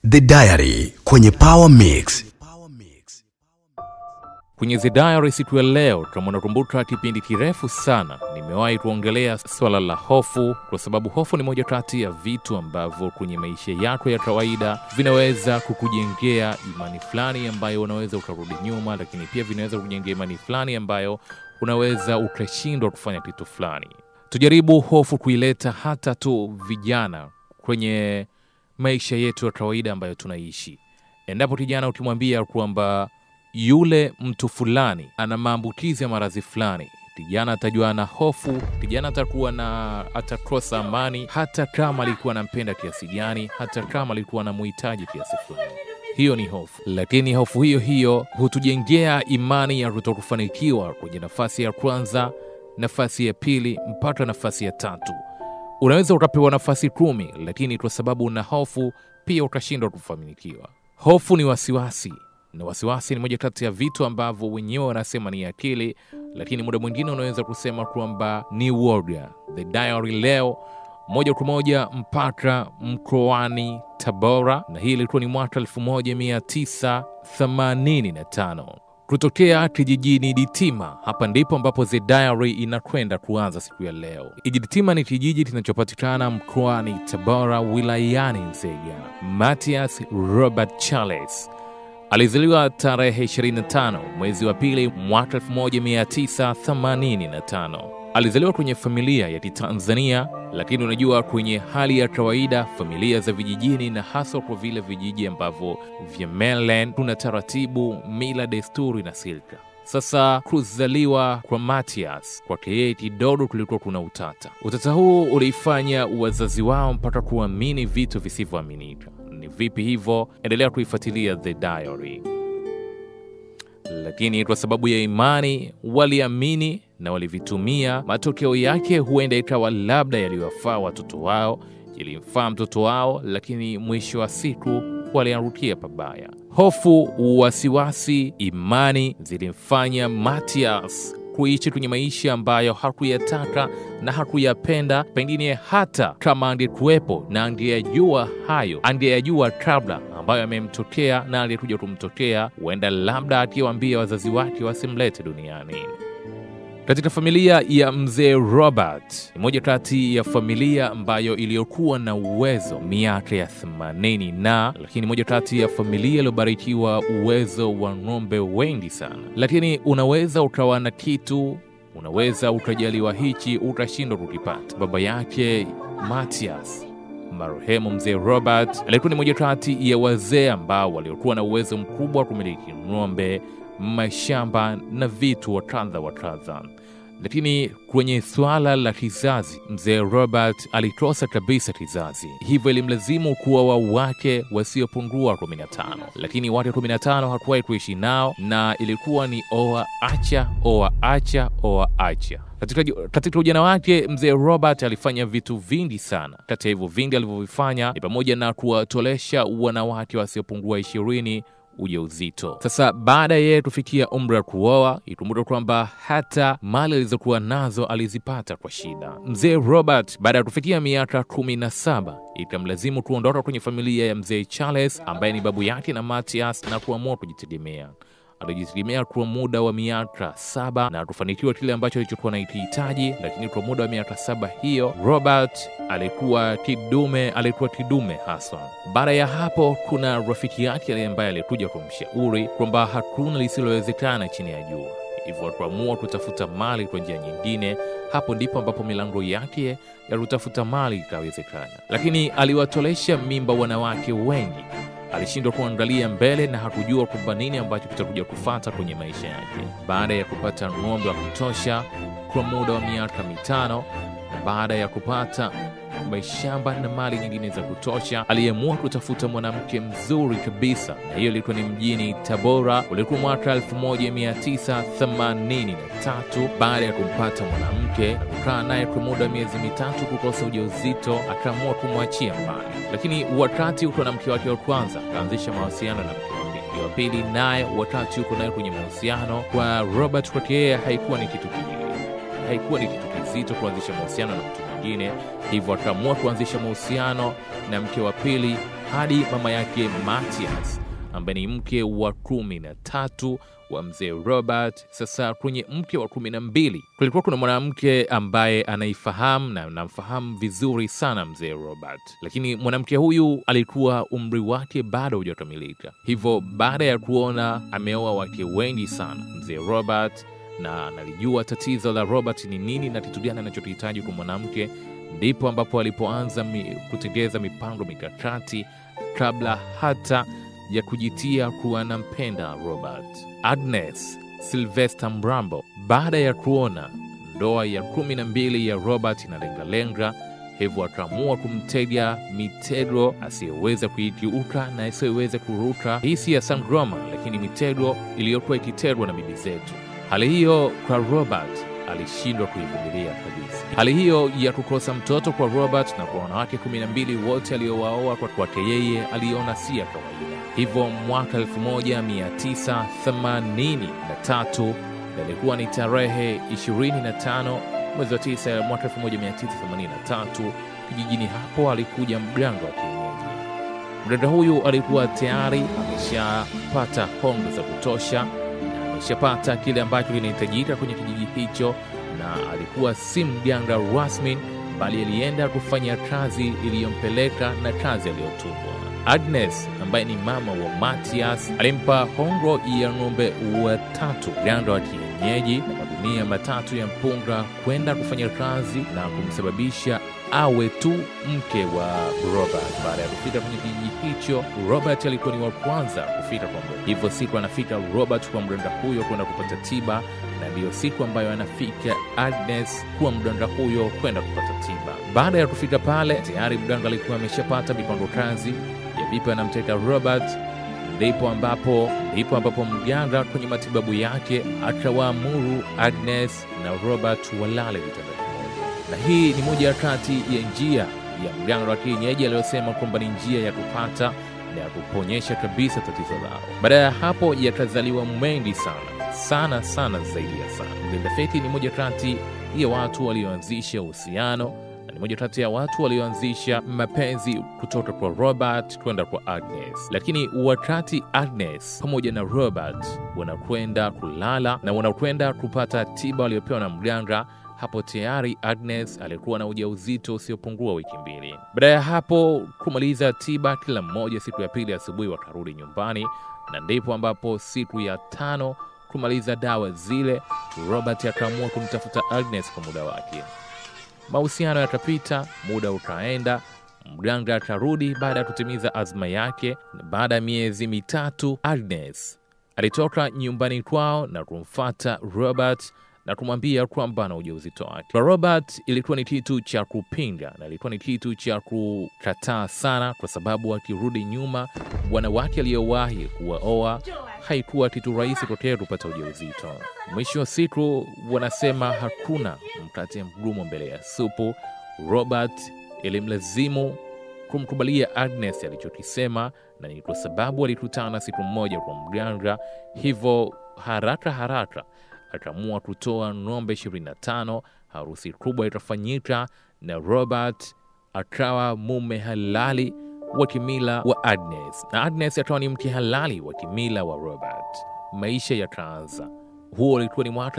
The Diary kwenye Power Mix. Kwenye The Diary siku ya leo tunakumbuka kipindi kirefu sana nimewahi kuongelea swala la hofu, kwa sababu hofu ni moja kati ya vitu ambavyo kwenye maisha yako ya kawaida vinaweza kukujengea imani fulani ambayo unaweza ukarudi nyuma, lakini pia vinaweza kujengea imani fulani ambayo unaweza ukashindwa kufanya kitu fulani. Tujaribu hofu kuileta hata tu vijana kwenye maisha yetu ya kawaida ambayo tunaishi. Endapo kijana ukimwambia kwamba yule mtu fulani ana maambukizi ya maradhi fulani, kijana atajua ana hofu, kijana atakuwa na atakosa amani, hata kama alikuwa anampenda kiasi gani, hata kama alikuwa anamuhitaji kiasi fulani. Hiyo ni hofu, lakini hofu hiyo hiyo hutujengea imani ya kutokufanikiwa kwenye nafasi ya kwanza, nafasi ya pili, mpaka nafasi ya tatu. Unaweza ukapewa nafasi kumi, lakini kwa sababu una hofu pia utashindwa kufanikiwa. Hofu ni wasiwasi na wasiwasi ni moja kati ya vitu ambavyo wenyewe wanasema ni akili, lakini muda mwingine unaweza kusema kwamba ni uoga. The Diary leo moja kwa moja mpaka mkoani Tabora, na hii ilikuwa ni mwaka 1985 kutokea kijijini Ditima. Hapa ndipo ambapo The Diary inakwenda kuanza siku ya leo. Ditima ni kijiji kinachopatikana mkoani Tabora, wilayani Nzega. Matias Robert Charles alizaliwa tarehe 25 mwezi wa pili mwaka 1985. Alizaliwa kwenye familia ya Kitanzania, lakini unajua, kwenye hali ya kawaida familia za vijijini, na haswa kwa vile vijiji ambavyo vya mainland, kuna taratibu, mila, desturi na silka. Sasa kuzaliwa kwa Matias kwake yeye kidogo kulikuwa kuna utata. Utata huu uliifanya wazazi wao mpaka kuamini vitu visivyoaminika. Ni vipi hivyo? Endelea kuifuatilia The Diary. Lakini kwa sababu ya imani waliamini na walivitumia. Matokeo yake huenda ikawa labda yaliwafaa watoto wao, yalimfaa mtoto wao, lakini mwisho wa siku waliangukia pabaya. Hofu, wasiwasi, imani zilimfanya Matias kuishi kwenye maisha ambayo hakuyataka na hakuyapenda. Pengine hata kama angekuwepo na angeyajua hayo, angeyajua kabla ambayo yamemtokea na aliyekuja kumtokea, huenda labda akiwaambia wazazi wake wasimlete duniani. Katika familia ya mzee Robert, ni moja kati ya familia ambayo iliyokuwa na uwezo miaka ya 80 na lakini moja kati ya familia iliyobarikiwa uwezo wa ng'ombe wengi sana. Lakini unaweza ukawa na kitu, unaweza ukajaliwa hichi, ukashindwa kukipata. Baba yake Matias marehemu mzee Robert alikuwa ni moja kati ya wazee ambao waliokuwa na uwezo mkubwa wa kumiliki ng'ombe mashamba na vitu wa kadha wa kadha, lakini kwenye swala la kizazi, mzee Robert alikosa kabisa kizazi, hivyo ilimlazimu kuoa wake wasiopungua 15, lakini wake 15 hakuwahi kuishi nao, na ilikuwa ni oa acha, oa acha, oa acha. Katika, katika ujana wake mzee Robert alifanya vitu vingi sana. Kati ya hivyo vingi alivyovifanya ni pamoja na kuwatolesha wanawake wasiopungua ishirini ujauzito. Sasa baada ya yeye kufikia umri wa kuoa, ikumbuka kwamba hata mali alizokuwa nazo alizipata kwa shida. Mzee Robert baada ya kufikia miaka kumi na saba ikamlazimu kuondoka kwenye familia ya mzee Charles ambaye ni babu yake na Matias na kuamua kujitegemea. Alijitegemea kwa muda wa miaka saba na kufanikiwa kile ambacho alichokuwa nakihitaji, lakini kwa muda wa miaka saba hiyo Robert alikuwa kidume, alikuwa kidume haswa. Baada ya hapo, kuna rafiki yake ambaye alikuja kumshauri kwamba hakuna lisilowezekana chini ya jua, hivyo akaamua kutafuta mali kwa njia nyingine. Hapo ndipo ambapo milango yake ya kutafuta mali ikawezekana, lakini aliwatolesha mimba wanawake wengi alishindwa kuangalia mbele na hakujua kwamba nini ambacho kitakuja kufata kwenye maisha yake. Baada ya kupata ng'ombe wa kutosha kwa muda wa miaka mitano na baada ya kupata mashamba na mali nyingine za kutosha, aliamua kutafuta mwanamke mzuri kabisa, na hiyo ilikuwa ni mjini Tabora. Ulikuwa mwaka 1983. Baada ya kumpata mwanamke na kukaa naye kwa muda wa miezi mitatu, kukosa ujauzito, akaamua kumwachia mbali. Lakini wakati uko na mke wake wa kwanza, akaanzisha mawasiliano na mke wa pili. Wa pili naye, wakati uko naye kwenye mahusiano, kwa Robert kwake yeye haikuwa ni kitu kingine, haikuwa ni kitu kizito kuanzisha mahusiano na mtu mwingine, hivyo akaamua kuanzisha mahusiano na mke wa pili hadi mama yake Matias ambaye ni mke wa kumi na tatu wa mzee Robert. Sasa kwenye mke wa kumi na mbili kulikuwa kuna mwanamke ambaye anaifahamu na namfahamu vizuri sana mzee Robert, lakini mwanamke huyu alikuwa umri wake bado hujakamilika. Hivyo baada ya kuona ameoa wake wengi sana mzee Robert na analijua tatizo la Robert ni nini na kitu gani anachokihitaji kwa mwanamke, ndipo ambapo alipoanza mi, kutengeza mipango mikakati kabla hata ya kujitia kuwa anampenda Robert. Agnes Sylvester Mrambo, baada ya kuona ndoa ya kumi na mbili ya Robert inalengalenga, hivyo akaamua kumtega mitego asiyeweza kuikiuka na asiyeweza kuruka. Hii si ya Sangoma, lakini mitego iliyokuwa ikitegwa na bibi zetu. Hali hiyo kwa Robert alishindwa kuivumilia kabisa. Hali hiyo ya kukosa mtoto kwa Robert na kwa wanawake kumi na mbili wote aliowaoa kwa kwake yeye aliona si ya kawaida. Hivyo mwaka 1983 ilikuwa ni tarehe 25 mwezi wa 9 mwaka 1983, kijijini hapo alikuja mganga wa kienyeji. Mganga huyu alikuwa tayari ameshapata hongo za kutosha na ameshapata kile ambacho kinahitajika kwenye kijiji hicho, na alikuwa si mganga rasmi, bali alienda kufanya kazi iliyompeleka na kazi aliyotumwa. Agnes ambaye ni mama wa Matias alimpa hongo ya ng'ombe watatu mganga wa kienyeji na magunia matatu ya mpunga kwenda kufanya kazi na kumsababisha awe tu mke wa Robert. Baada ya kufika kwenye kijiji hicho, Robert alikuwa ni wa kwanza kufika kwa mganga. Hivyo siku anafika Robert kwa mganga huyo kwenda kupata tiba, na ndiyo siku ambayo anafika Agnes kuwa mganga huyo kwenda kupata tiba. Baada ya kufika pale, tayari mganga alikuwa ameshapata mipango kazi ya vipi anamteka Robert. Ndipo ambapo ndipo ambapo mganga kwenye matibabu yake akawaamuru Agnes na Robert walale vitanda kimoja, na hii ni moja ya kati ya njia ya mganga wa kienyeji aliyosema kwamba ni njia ya kupata na ya kuponyesha kabisa tatizo lao. Baada ya hapo yakazaliwa mengi sana sana sana zaidi ya sana. Mlinda Feti ni moja kati ya watu walioanzisha uhusiano ni moja kati ya watu walioanzisha mapenzi kutoka kwa Robert kwenda kwa Agnes. Lakini wakati Agnes pamoja na Robert wanakwenda kulala na wanakwenda kupata tiba waliopewa na mganga, hapo tayari Agnes alikuwa na ujauzito usiopungua wiki mbili. Baada ya hapo kumaliza tiba, kila mmoja siku ya pili asubuhi wakarudi nyumbani, na ndipo ambapo siku ya tano kumaliza dawa zile, Robert akaamua kumtafuta Agnes kwa muda wake. Mahusiano yakapita, muda ukaenda, mganga akarudi baada ya kutimiza azma yake. Baada ya miezi mitatu, Agnes alitoka nyumbani kwao na kumfata Robert na kumwambia kwamba ana ujauzito wake. Kwa Robert ilikuwa ni kitu cha kupinga na ilikuwa ni kitu cha kukataa sana, kwa sababu akirudi nyuma, wanawake aliyowahi kuwaoa haikuwa kitu rahisi kwake kupata ujauzito. Mwisho wa siku, wanasema hakuna mkate mgumu mbele ya supu. Robert ilimlazimu kumkubalia Agnes alichokisema, na ni kwa sababu alikutana siku moja kwa mganga, hivyo haraka haraka akaamua kutoa ng'ombe 25. Harusi kubwa itafanyika na Robert akawa mume halali wa kimila wa Agnes na Agnes akawa ni mke halali wa kimila wa Robert. Maisha yakaanza. Huo ulikuwa ni mwaka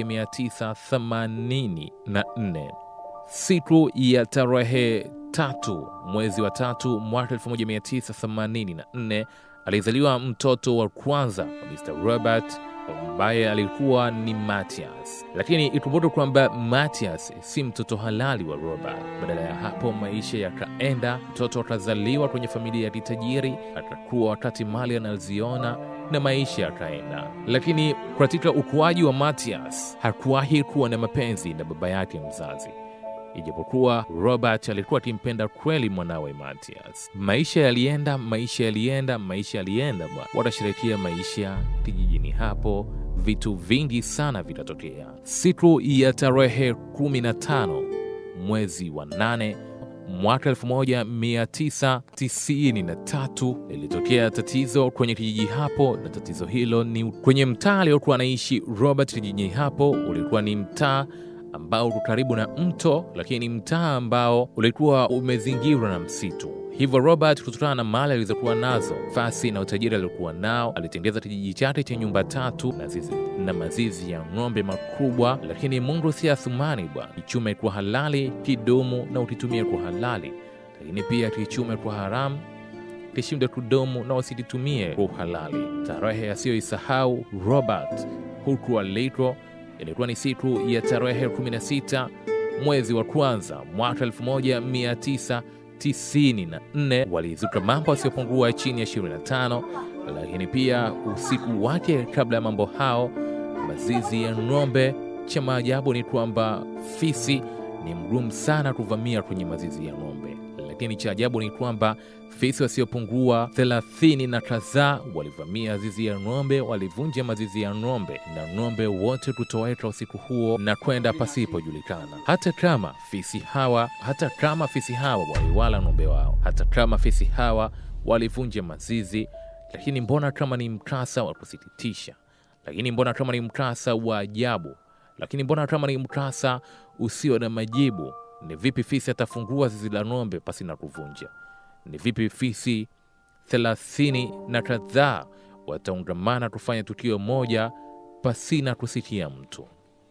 1984 siku ya tarehe tatu mwezi wa tatu mwaka 1984 alizaliwa mtoto wa kwanza wa Mr. Robert ambaye alikuwa ni Matias, lakini ikumbuke kwamba Matias si mtoto halali wa Robert. Badala ya hapo, maisha yakaenda, mtoto akazaliwa kwenye familia ya kitajiri, atakuwa wakati mali anaziona na maisha yakaenda. Lakini katika ukuaji wa Matias hakuwahi kuwa na mapenzi na baba yake mzazi ijapokuwa Robert alikuwa akimpenda kweli mwanawe Matias. Maisha yalienda, maisha yalienda, maisha yalienda bwana. Watasherekea maisha kijijini hapo, vitu vingi sana vitatokea. Siku ya tarehe 15 mwezi wa nane mwaka 1993 lilitokea tatizo kwenye kijiji hapo, na tatizo hilo ni kwenye mtaa aliokuwa anaishi Robert. Kijijini hapo ulikuwa ni mtaa ambao uko karibu na mto, lakini mtaa ambao ulikuwa umezingirwa na msitu. Hivyo Robert, kutokana na mali alizokuwa nazo, fasi na utajiri aliokuwa nao, alitengeza kijiji chake cha nyumba tatu na zizi na mazizi ya ng'ombe makubwa. Lakini Mungu si Athumani bwana, kichume kwa halali kidumu na ukitumia kwa halali, lakini pia kichume kwa haramu kishinde kudumu na wasikitumie kwa uhalali. Tarehe asiyoisahau Robert huku aliko ilikuwa ni siku ya tarehe 16 mwezi wa kwanza mwaka 1994. Walizuka mambo yasiyopungua chini ya 25, lakini pia usiku wake kabla ya mambo hao, mazizi ya ng'ombe. Cha maajabu ni kwamba fisi ni mgumu sana kuvamia kwenye mazizi ya ng'ombe, lakini cha ajabu ni kwamba fisi wasiopungua thelathini na kadhaa walivamia zizi ya ng'ombe, walivunja mazizi ya ng'ombe na ng'ombe wote kutoweka usiku huo na kwenda pasipojulikana. Hata kama fisi hawa hata kama fisi hawa waliwala ng'ombe wao, hata kama fisi hawa walivunja mazizi, lakini mbona kama ni mkasa wa kusikitisha, lakini mbona kama ni mkasa wa ajabu, lakini mbona kama ni mkasa usio na majibu. Ni vipi fisi atafungua zizi la ng'ombe pasi na kuvunja? Ni vipi fisi thelathini na kadhaa wataungamana kufanya tukio moja pasina kusikia mtu?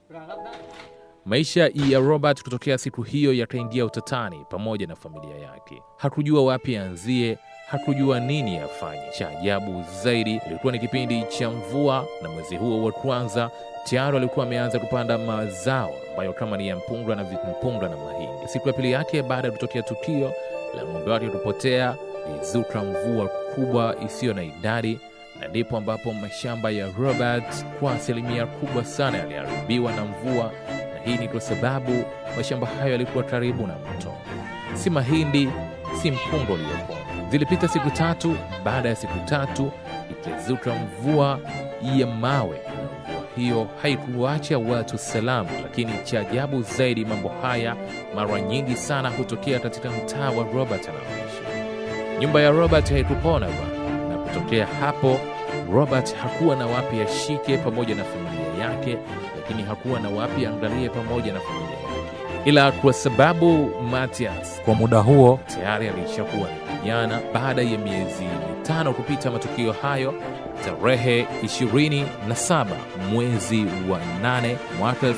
Maisha ya Robert kutokea siku hiyo yakaingia utatani pamoja na familia yake. Hakujua wapi aanzie, hakujua nini afanye. Cha ajabu zaidi ilikuwa ni kipindi cha mvua, na mwezi huo wa kwanza tayari alikuwa ameanza kupanda mazao ambayo kama ni ya mpunga na mpunga na mahindi. Siku ya pili yake baada ya kutokea tukio la ng'ombe wake kupotea, ilizuka mvua kubwa isiyo na idadi, na ndipo ambapo mashamba ya Robert kwa asilimia kubwa sana yaliharibiwa na mvua, na hii ni kwa sababu mashamba hayo yalikuwa karibu na mto. Si mahindi, si mpunga uliopona. Zilipita siku tatu. Baada ya siku tatu ikazuka mvua ya mawe, na mvua hiyo haikuacha watu salama. Lakini cha ajabu zaidi, mambo haya mara nyingi sana hutokea katika mtaa wa Robert anaoishi. Nyumba ya Robert haikupona bwana, na kutokea hapo Robert hakuwa na wapi ashike pamoja na familia yake, lakini hakuwa na wapi angalie pamoja na familia yake, ila kwa sababu Matias kwa muda huo tayari alishakuwa ni kijana. Baada ya miezi mitano kupita matukio hayo, tarehe 27 mwezi wa 8 mwaka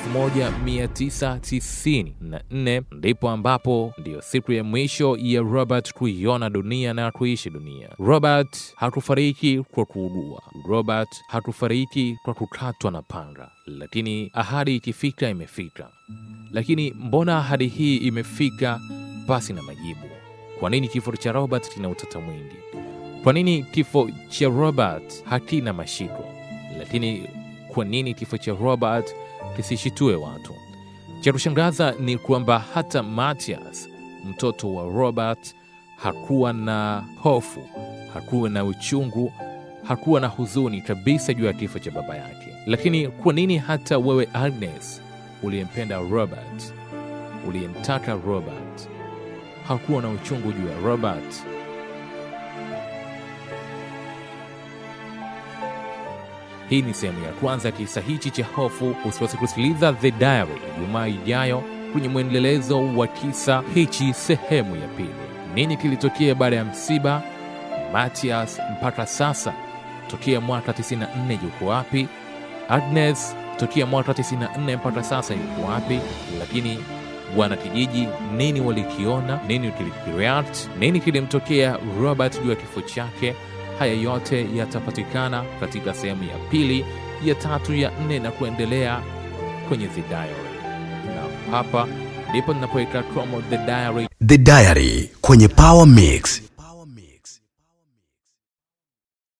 1994 ndipo ambapo ndiyo siku ya mwisho ya Robert kuiona dunia na kuishi dunia. Robert hakufariki kwa kuugua. Robert hakufariki kwa kukatwa na panga, lakini ahadi ikifika imefika. Lakini mbona ahadi hii imefika pasi na majibu? Kwa nini kifo cha Robert kina utata mwingi? Kwa nini kifo cha Robert hakina mashiko? Lakini kwa nini kifo cha Robert kisishitue watu? Cha kushangaza ni kwamba hata Matias, mtoto wa Robert, hakuwa na hofu, hakuwa na uchungu, hakuwa na huzuni kabisa juu ya kifo cha baba yake. Lakini kwa nini hata wewe Agnes, uliyempenda Robert, uliyemtaka Robert, hakuwa na uchungu juu ya Robert? Hii ni sehemu ya kwanza ya kisa hichi cha hofu. Usiweze kusikiliza The Diary Ijumaa ijayo kwenye mwendelezo wa kisa hichi sehemu ya pili. Nini kilitokea baada ya msiba? Matias mpaka sasa tokea mwaka 94 yuko wapi? Agnes tokea mwaka 94 mpaka sasa yuko wapi? Lakini wanakijiji nini walikiona? Nini kilikireact? Nini kilimtokea Robert juu ya kifo chake? Haya yote yatapatikana katika sehemu ya pili, ya tatu, ya nne na kuendelea kwenye The Diary, na hapa ndipo ninapoweka promo The Diary The Diary kwenye Power Mix.